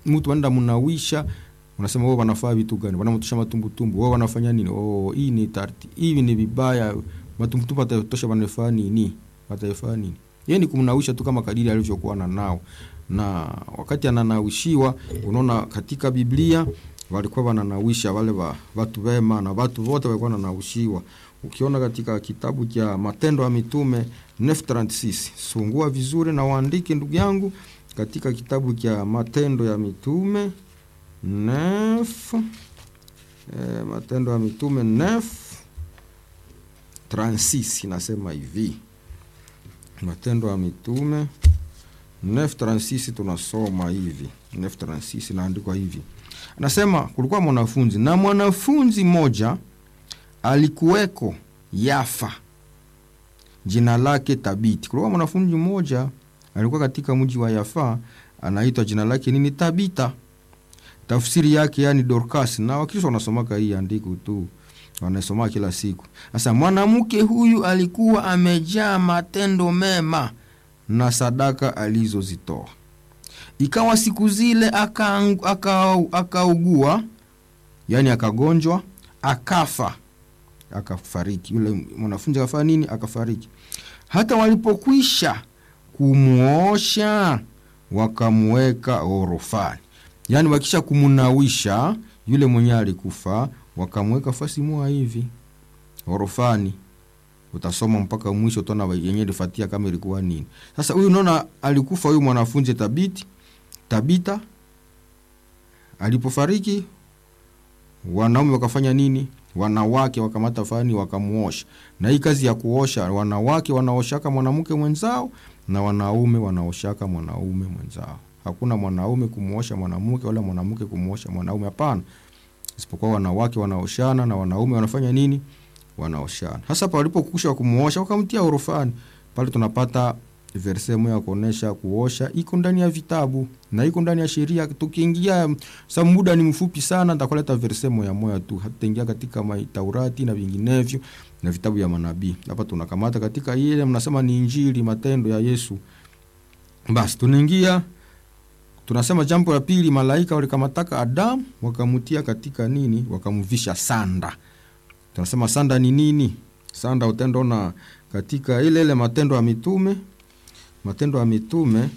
mtu anaenda mnawisha unasema wao wanafaa vitu gani wanamtusha matumbutumbu wao wanafanya nini oh hii ni tarti hivi ni vibaya matumbutumbu atatosha wanafaa nini watafaa nini yeye ni kumnawisha tu kama kadiri alivyokuwa na nao na wakati ananawishiwa unaona katika biblia walikuwa wananawisha wale wa, watu wema na watu wote walikuwa wananawishiwa ukiona katika kitabu cha matendo ya mitume 936 sungua vizuri na waandike ndugu yangu katika kitabu cha matendo ya mitume nef eh, matendo ya mitume nef 36 inasema hivi matendo ya mitume 936 tunasoma hivi 936 inaandikwa hivi anasema kulikuwa mwanafunzi na mwanafunzi mmoja alikuweko yafa jina lake tabiti kulikuwa mwanafunzi mmoja alikuwa katika mji wa yafa anaitwa jina lake nini tabita tafsiri yake yani dorcas na wakristo wanasomaka hii andiko tu wanasoma kila siku sasa mwanamke huyu alikuwa amejaa matendo mema na sadaka alizozitoa ikawa siku zile akaugua aka, aka yani akagonjwa akafa akafariki yule mwanafunzi akafanya nini akafariki hata walipokwisha kumwosha wakamweka orofani yaani wakisha kumunawisha yule mwenye alikufa wakamweka fasi moja hivi orofani utasoma mpaka mwisho utaona yenye lifatia kama ilikuwa nini sasa huyu unaona alikufa huyu mwanafunzi tabiti tabita alipofariki wanaume wakafanya nini wanawake wakamata fani wakamuosha na hii kazi ya kuosha wanawake wanaoshaka mwanamke mwenzao na wanaume wanaoshaka mwanaume mwenzao hakuna mwanaume kumuosha mwanamke wala mwanamke kumuosha mwanaume hapana isipokuwa wanawake wanaoshana na wanaume wanafanya nini wanaoshana hasa palipokusha kumuosha wakamtia orofani pale tunapata verse moja ya kuonesha kuosha iko ndani ya vitabu na iko ndani ya sheria tukiingia sa muda ni mfupi sana nitakuleta verse moja moja tu hatutaingia katika taurati na vinginevyo na vitabu ya manabii hapa tunakamata katika ile mnasema ni injili matendo ya yesu basi tunaingia tunasema jambo la pili malaika walikamataka adamu wakamutia katika nini wakamvisha sanda tunasema sanda ni nini sanda utendaona katika ile ile matendo ya mitume matendo ya mitume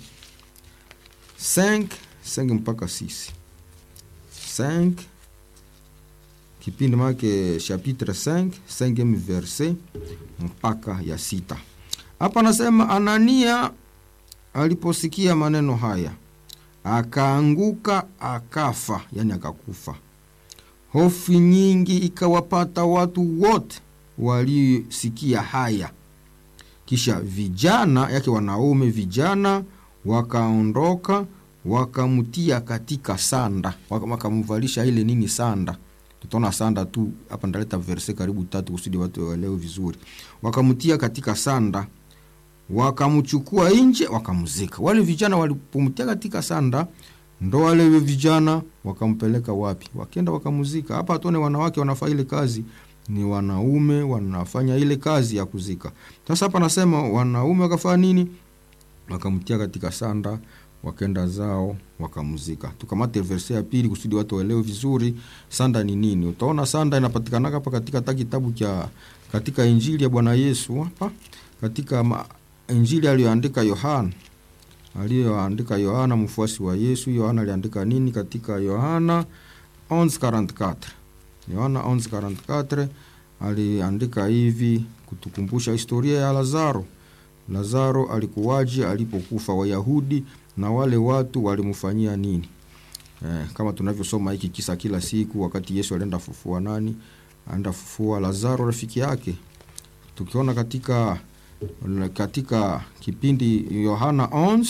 5 5 mpaka 6 5 kipindi make chapitre 5 5 verse mpaka ya sita hapa anasema anania aliposikia maneno haya akaanguka akafa yani akakufa hofu nyingi ikawapata watu wote waliosikia haya kisha vijana yake wanaume vijana wakaondoka wakamtia katika sanda wakamvalisha ile nini sanda tutaona sanda tu hapa ndaleta verse karibu tatu kusudi watu waelewe vizuri wakamtia katika sanda wakamchukua nje wakamzika wale vijana walipomtia katika sanda ndo wale vijana wakampeleka wapi wakenda wakamuzika hapa tuone wanawake wanafanya ile kazi ni wanaume wanafanya ile kazi ya kuzika sasa hapa nasema wanaume wakafanya nini wakamtia katika sanda wakenda zao wakamzika tukamate verse ya pili kusudi watu waelewe vizuri sanda ni nini utaona sanda inapatikanaka hapa katika hata kitabu cha katika injili ya bwana yesu hapa katika ma, injili aliyoandika yohana aliyoandika yohana mfuasi wa yesu yohana aliandika nini katika yohana 1144 yohana 1144 aliandika hivi kutukumbusha historia ya lazaro lazaro alikuwaje alipokufa wayahudi na wale watu walimfanyia nini eh, kama tunavyosoma hiki kisa kila siku wakati yesu alienda fufua nani aenda fufua lazaro rafiki yake tukiona katika katika kipindi yohana 11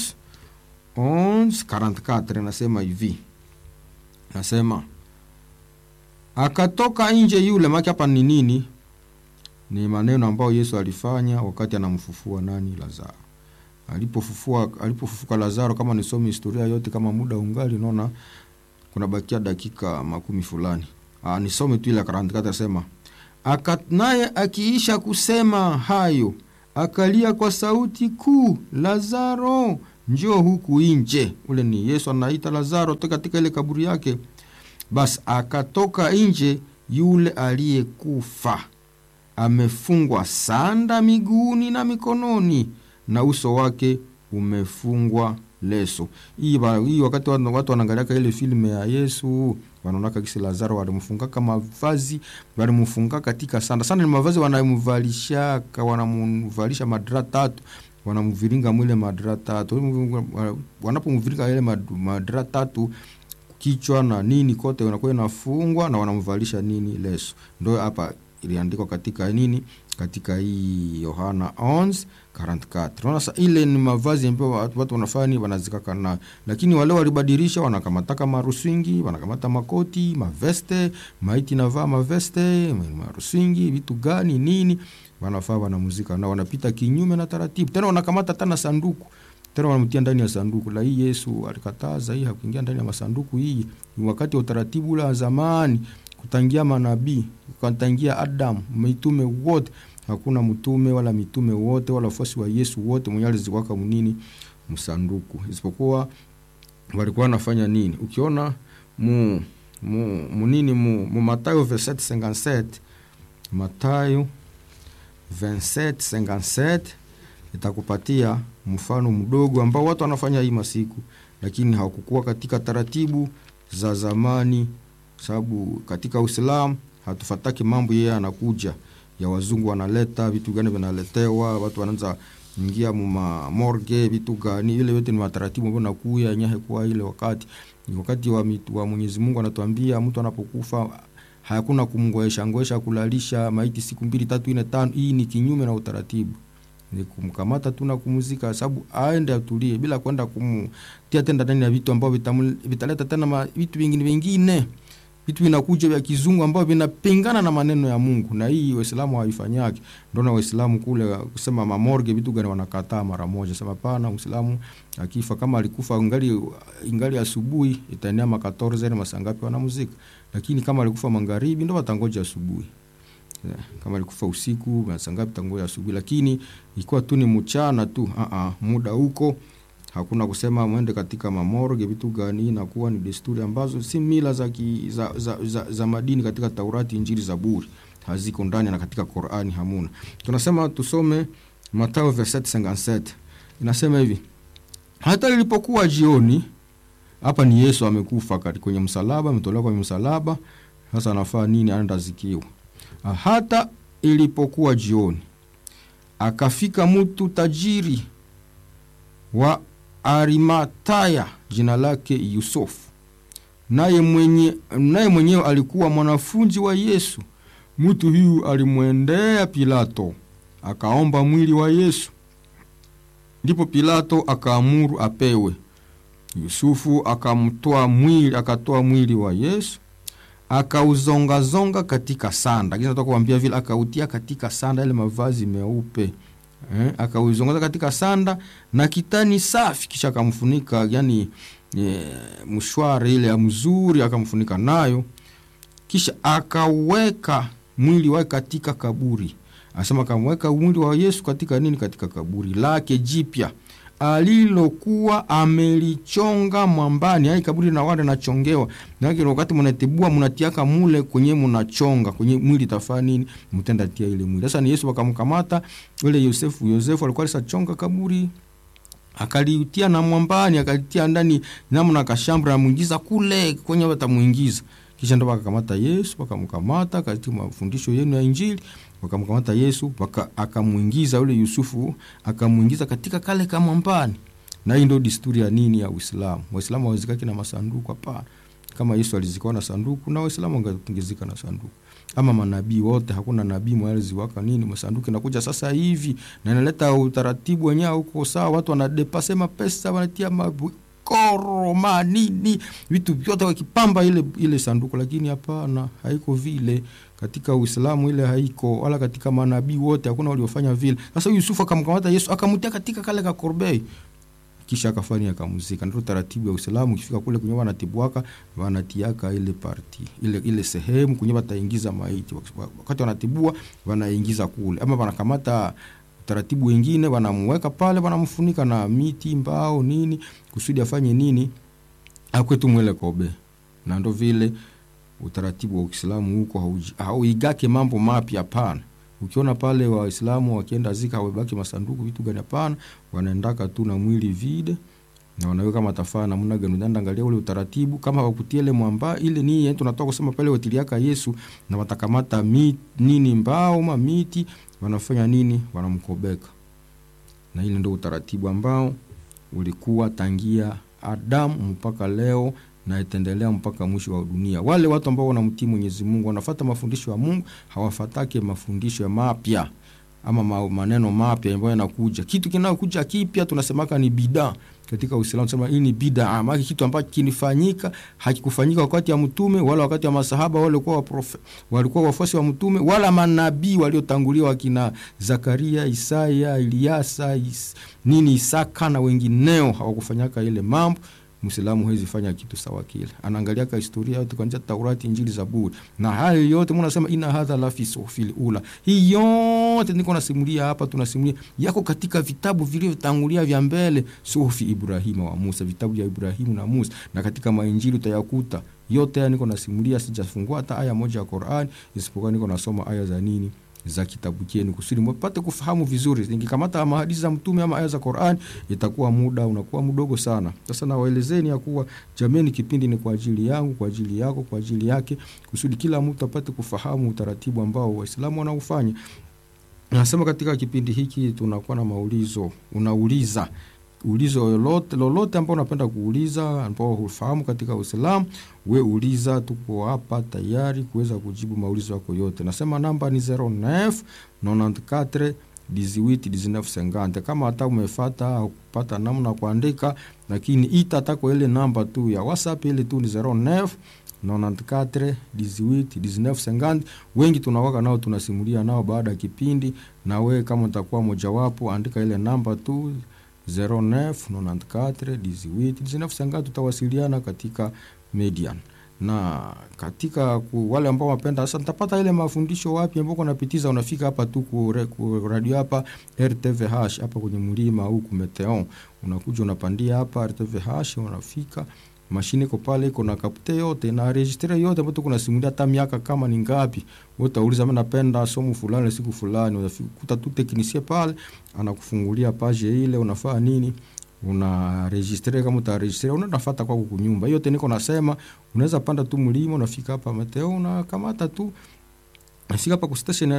11:44 nasema hivi nasema akatoka nje yule maki hapa ni nini ni maneno ambayo yesu alifanya wakati anamfufua nani lazaro alipofufua alipofufuka lazaro kama nisome historia yote kama muda ungali naona kuna bakia dakika makumi fulani Aa, nisome tu ile karantikati asema naye akiisha kusema hayo akalia kwa sauti kuu lazaro njoo huku nje. Ule ni Yesu anaita Lazaro toka katika ile kaburi yake. Basi akatoka nje yule aliyekufa amefungwa sanda miguuni na mikononi, na uso wake umefungwa leso. Hii ba- hii wakati watu watu wanaangaliaka ile filme ya Yesu wanaonaka kisi Lazaro walimfungaka mavazi, walimfunga katika sanda. Sanda ni mavazi wanamvalishaka, wanamvalisha madra tatu, wanamviringa mwile madra tatu. Wanapomviringa ile mad- madra tatu kichwa na nini kote inakuwa inafungwa na wanamvalisha nini leso. Ndio hapa iliandikwa katika nini katika hii Yohana 11:44. Unaona sasa ile ni mavazi ambayo watu watu wanafanya nini wanazikaka nayo. Lakini wale walibadilisha wanakamataka marusingi, wanakamata makoti, maveste, maiti navaa maveste, marusingi, vitu gani nini wanafaa wanamuzika na wanapita kinyume na taratibu. Tena wanakamata tena sanduku tena wanamtia ndani ya sanduku la hii. Yesu alikataza hii, hakuingia ndani ya masanduku. Hii ni wakati wa utaratibu ule wa zamani, kutangia manabii, kutangia Adamu, mitume wote. Hakuna mtume wala mitume wote wala wafuasi wa Yesu wote mwenye aliziwaka munini msanduku, isipokuwa walikuwa wanafanya nini? Ukiona mu mu munini mu, mu Matayo 27:57 Matayo 27:57 itakupatia mfano mdogo ambao watu wanafanya hii masiku, lakini hawakukuwa katika taratibu za zamani, sababu katika Uislamu hatufataki mambo yeye anakuja ya wazungu wanaleta vitu gani vinaletewa, watu wanaanza ingia muma morgue vitu gani, ile yote ni mataratibu ambayo nakuya nyahe kwa ile wakati ni wakati wa, mitu, wa Mwenyezi Mungu anatuambia mtu anapokufa hakuna kumngoesha ngoesha kulalisha maiti siku mbili tatu nne tano. Hii ni kinyume na utaratibu ni kumkamata tu na kumuzika, sababu aende atulie bila kwenda kumtia tenda ndani ya vitu ambavyo vitaleta tena ma, vitu vingine vingine vitu vinakuja vya kizungu ambavyo vinapingana na maneno ya Mungu, na hii Waislamu hawaifanyaki. Ndio na Waislamu kule kusema mamorge vitu gani wanakataa mara moja, sema pana Muislamu akifa kama alikufa ingali ingali asubuhi itaenea makatorze na masangapi wanamuzika, lakini kama alikufa magharibi ndio watangoja asubuhi Yeah, kama alikufa usiku masangapi tangoja asubuhi, lakini ikiwa tu ni mchana tu uh -uh, muda huko hakuna kusema mwende katika mamorge vitu gani. Inakuwa ni desturi ambazo si mila za, ki, za, za, za, za madini katika Taurati, Injili, Zaburi haziko ndani na katika Qur'ani hamuna. Tunasema tusome Mathayo 27:57 inasema hivi, hata ilipokuwa jioni. Hapa ni Yesu amekufa kwenye msalaba, ametolewa kwenye msalaba. Sasa anafaa nini? Anaenda zikiwa hata ilipokuwa jioni, akafika mtu tajiri wa Arimataya, jina lake Yusufu, naye mwenye naye mwenyewe alikuwa mwanafunzi wa Yesu. Mtu huyu alimwendea Pilato akaomba mwili wa Yesu, ndipo Pilato akaamuru apewe. Yusufu akamtoa mwili, akatoa mwili wa Yesu akauzongazonga katika sanda, lakini nataka kuambia vile akautia katika sanda, ile mavazi meupe eh, akauzongaza katika sanda na kitani safi, kisha akamfunika, yani e, mshwari ile mzuri akamfunika nayo, kisha akaweka mwili wake katika kaburi. Anasema akamweka mwili wa Yesu katika nini? Katika kaburi lake jipya alilokuwa amelichonga mwambani. Ai kaburi na wale nachongewa nake, wakati mnatibua mnatiaka mule kwenye mnachonga kwenye mwili tafaa nini, mtenda tia ile mwili. Sasa ni Yesu wakamkamata yule Yosefu. Yosefu alikuwa alisachonga kaburi akalitia na mwambani, akalitia ndani namna kashambra, amuingiza kule kwenye watamuingiza kisha ndo wakakamata Yesu, wakamkamata katika mafundisho yenu ya Injili, wakamkamata Yesu waka, akamwingiza yule Yusufu akamwingiza katika kale kamwambani. Na hii ndio desturi ya nini ya Uislamu. Waislamu hawazikaki na masanduku, hapana. Kama Yesu alizikwa na sanduku, na Waislamu wangezika na sanduku. Ama manabii wote, hakuna nabii mwaliziwaka nini masanduku. Inakuja sasa hivi na inaleta utaratibu wenyewe huko sawa, watu wanadepase mapesa wanatia mabu koroma nini vitu vyote wakipamba ile ile sanduku, lakini hapana, haiko vile katika Uislamu, ile haiko wala katika manabii wote hakuna waliofanya vile. Sasa Yusufu akamkamata Yesu akamtia katika kale ka korbei, kisha akafanya akamuzika. Ndio taratibu ya Uislamu. Ukifika kule kwenye wanatibuaka wanatiaka ile parti ile ile sehemu kwenye wataingiza maiti, wakati wanatibua wanaingiza kule, ama wanakamata utaratibu wengine wanamweka pale wanamfunika na miti mbao nini kusudi afanye nini akwetu mwele kobe na ndo vile utaratibu wa Uislamu huko hauigake mambo mapya hapana ukiona pale waislamu wakienda zika hawabaki masanduku vitu gani hapana wanaendaka tu na mwili vide na wanaweka matafaa namna gani unaenda angalia ule utaratibu kama wakutie ile mwamba ile ni yetu tunatoka kusema pale watiliaka Yesu na watakamata mi, nini mbao ma miti wanafanya nini wanamkobeka na ile ndio utaratibu ambao ulikuwa tangia Adamu mpaka leo na itaendelea mpaka mwisho wa dunia. Wale watu ambao wanamtii Mwenyezi Mungu wanafata mafundisho ya Mungu, hawafatake mafundisho mapya ama ma, maneno mapya ambayo yanakuja. Kitu kinayokuja kipya tunasemaka ni bidaa katika Uislamu, tunasema hii ni bidaa, maana kitu ambacho kinifanyika hakikufanyika wakati ya mtume wala wakati wa masahaba wale walikuwa waprofe, walikuwa wafuasi wa mtume wala manabii waliotangulia wakina Zakaria, Isaya, Eliasa, is, nini Isaka na wengineo hawakufanyaka ile mambo Muislamu hawezi fanya kitu sawa kile. Anaangalia ka historia yote kuanzia Taurati, Injili, Zaburi. Na hayo yote mbona nasema ina hadha la fi suhufil ula. Hii yote niko nasimulia hapa tunasimulia yako katika vitabu vilivyotangulia vya mbele suhufi Ibrahima wa Musa, vitabu vya Ibrahimu na Musa na katika mainjili utayakuta yote haya niko nasimulia, sijafungua hata aya moja ya Qur'an isipokuwa niko nasoma aya za nini za kitabu chenu kusudi mpate kufahamu vizuri. Nikikamata mahadithi za mtume ama aya za Qur'an itakuwa muda unakuwa mdogo sana. Sasa nawaelezeni ya kuwa jameni, kipindi ni kwa ajili yangu, kwa ajili yako, kwa ajili yake, kusudi kila mtu apate kufahamu utaratibu ambao Waislamu wanaufanya. Nasema katika kipindi hiki tunakuwa na maulizo, unauliza ulizo lolote lolote ambao unapenda kuuliza ambao hufahamu katika Uislamu, we uliza, tuko hapa tayari kuweza kujibu maulizo yako yote. Nasema namba ni 09 94 18 19 50. Kama hata umefata au kupata namna kuandika, lakini ita tako ile namba tu ya WhatsApp ile tu ni 09 94 18 19 50. Wengi tunawaka nao tunasimulia nao baada ya kipindi, na we kama utakuwa mojawapo, andika ile namba tu 0994 tutawasiliana katika Median na katika ku, wale ambao wapenda sasa, nitapata ile mafundisho wapi ambao unapitiza, unafika hapa tu ku, ku radio hapa RTVH hapa kwenye mlima huku Meteon, unakuja unapandia hapa RTVH, unafika mashine iko pale, iko na kapte yote na registre yote ambayo kuna simulia hata miaka kama ni ngapi. Wewe utauliza mimi napenda somo fulani siku fulani, unakuta tu teknisie pale anakufungulia page ile, unafaa nini una registre kama utaregistre unafuata kwako kunyumba. Hiyo yote niko nasema, unaweza panda tu mlima, unafika hapa Meteo, unakamata tu nafika hapa ku station ya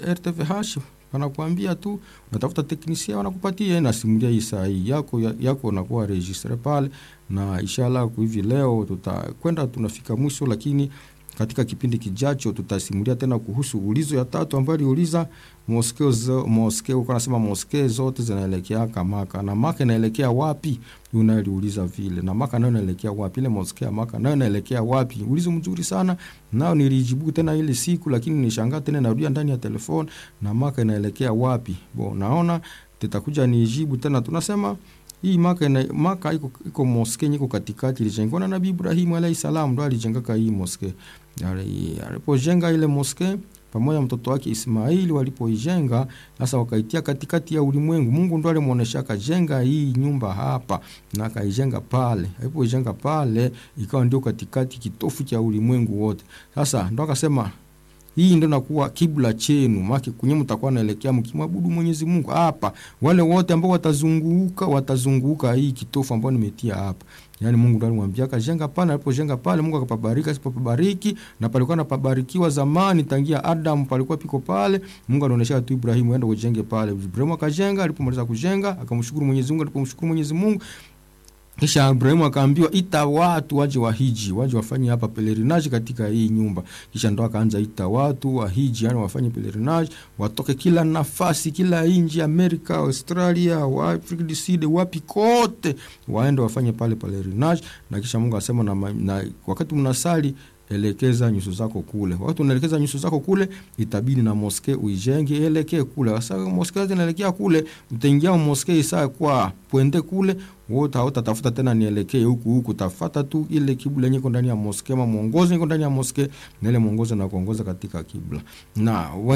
RTVH, wanakuambia tu unatafuta teknisia, wanakupatia na simulia hii saa hii yako yako, unakuwa registre pale, na inshallah hivi leo tutakwenda tunafika mwisho, lakini katika kipindi kijacho tutasimulia tena kuhusu ulizo ya tatu ambayo aliuliza moskeo zo, moskeo uko nasema moskeo zote zinaelekea Maka na Maka inaelekea wapi? Yuna aliuliza vile na Maka nayo inaelekea wapi? Ile moskeo Maka nayo inaelekea wapi? Ulizo mzuri sana nao nilijibu tena ile siku, lakini nishangaa tena narudia ndani ya telefoni na Maka inaelekea wapi? Bo, naona tutakuja nijibu tena, tunasema hii Maka ina, Maka iko iko moske iko katikati, ilijengwa na Nabii Ibrahim alayhi salam, ndo alijengaka hii moske. Alipojenga ile moske pamoja mtoto wake Ismaili walipoijenga sasa, wakaitia katikati ya ulimwengu. Mungu ndo alimuonesha akajenga hii nyumba hapa na akaijenga pale. Alipoijenga pale, ikawa ndio katikati, kitofu cha ulimwengu wote. Sasa ndo akasema hii ndio nakuwa kibla chenu, maki kunye mtakuwa naelekea mkimwabudu Mwenyezi Mungu hapa. Wale wote ambao watazunguka watazunguka hii kitofu ambao nimetia hapa. Yaani Mungu ndo alimwambia kajenga pale, alipojenga pale Mungu akapabariki, asipopabariki na palikuwa napabarikiwa zamani tangia Adam palikuwa piko pale. Mungu anaonyesha tu Ibrahimu aende kujenge pale. Ibrahimu akajenga, alipomaliza kujenga akamshukuru Mwenyezi Mungu, alipomshukuru Mwenyezi Mungu kisha Ibrahimu akaambiwa ita watu waje wahiji, waje wafanye hapa pelerinage katika hii nyumba. Kisha ndo akaanza ita watu wahiji, yani wafanye pelerinage, watoke kila nafasi, kila nchi, Amerika, Australia, wa Afrika du Sud, wapi kote, waende wafanye pale pelerinage. Na kisha Mungu asema na, na wakati mnasali elekeza nyuso zako kule. Wakati unaelekeza nyuso zako kule, itabidi na moske uijenge elekee kule. Sasa moske zinaelekea kule, utaingia moske isaa kwa pwende kule, wote hautatafuta tena nielekee huku huku, tafuta tu ile kibla yenye iko ndani ya moske, ama mwongozo iko ndani ya moske, na ile mwongozo na kuongoza katika kibla na